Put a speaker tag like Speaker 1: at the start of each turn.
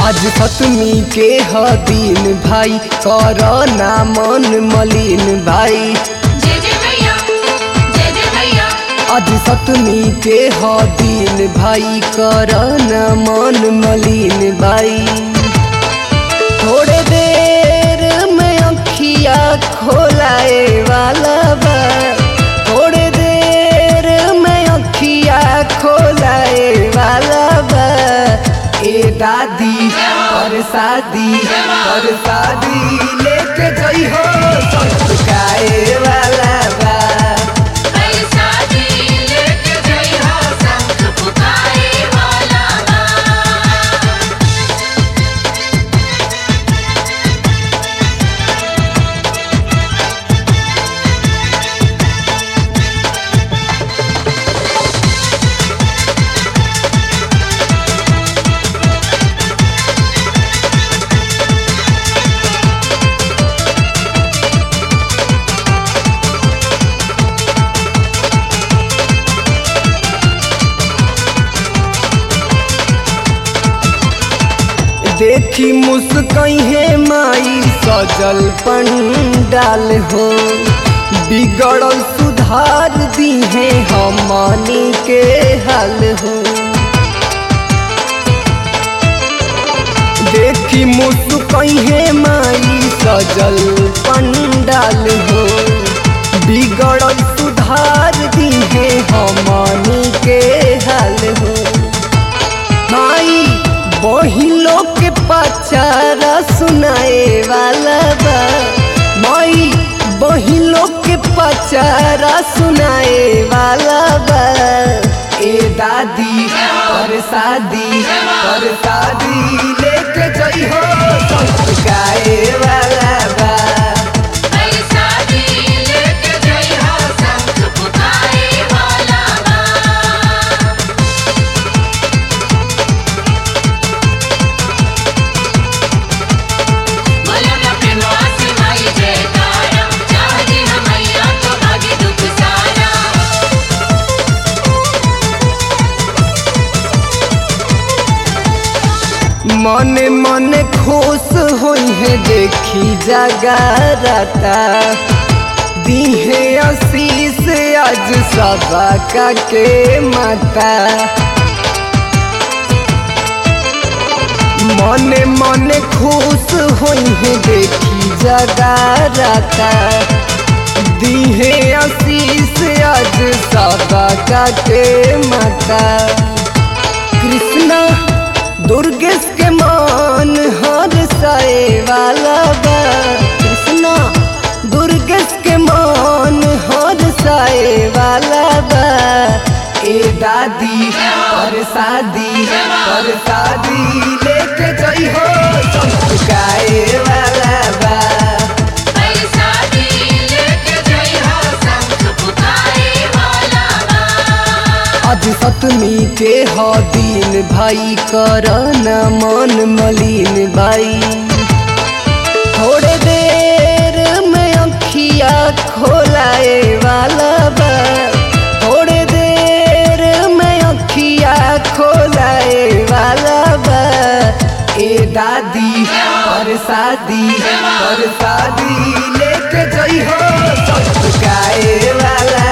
Speaker 1: आज सतमी के ह दिन भाई कर ना मन मलिन भाई
Speaker 2: जय जय भैया जय जय भैया
Speaker 1: आज सतमी के ह दिन भाई कर ना मन मलिन भाई थोड़े देर में अखिया खोलाए वाला बा थोड़े देर में अखिया खोलाए वाला बा ए दादी पर शादी पर शादी लेके जई हो सटकाए वाला बा
Speaker 2: हर शादी लेके जई हो संग पुकारे वाला बा
Speaker 1: देखी मुस्कहे माई सजल पंडाल हो बिगड़ल सुधार दी है हमनी के हाल हो देखी मुस्कहे माई सजल पंडाल हो बिगड़ल सुधार दी है हमनी के हाल हो माई बहिलो के पचारा सुनाए वाला बा माई बहिलो के पचारा सुनाए वाला बा ए दादी पर शादी पर शादी लेके जई हो गाए वाला बा
Speaker 2: हर शादी लेके जई हो संग पुकारे वाला बा बोलो ना प्रेमवा से माई जयकारा चाहती हम मैया तो भागी दुख सारा
Speaker 1: मन मन खुश होई है देखी जगारता दीहे आशीष आज सबा का के माता मन मन खुश होई है देखी जगारता दीहे आशीष आज सबा का के माता कृष्णा दुर्गेश के मान हर साए वाला बा कृष्णा दुर्गेश के मान हर साए वाला बा ए दादी पर शादी पर शादी लेके जई हो गाए वाला बा
Speaker 2: हर शादी लेके जई हो संग पुकारे वाला बा
Speaker 1: आज सतमी के ह दिन भाई कर न मन मलिन भाई थोड़े देर में अखिया खोलाए वाला बा थोड़े देर में अखिया खोलाए वाला बा ए दादी पर शादी पर शादी लेके जई हो गाए वाला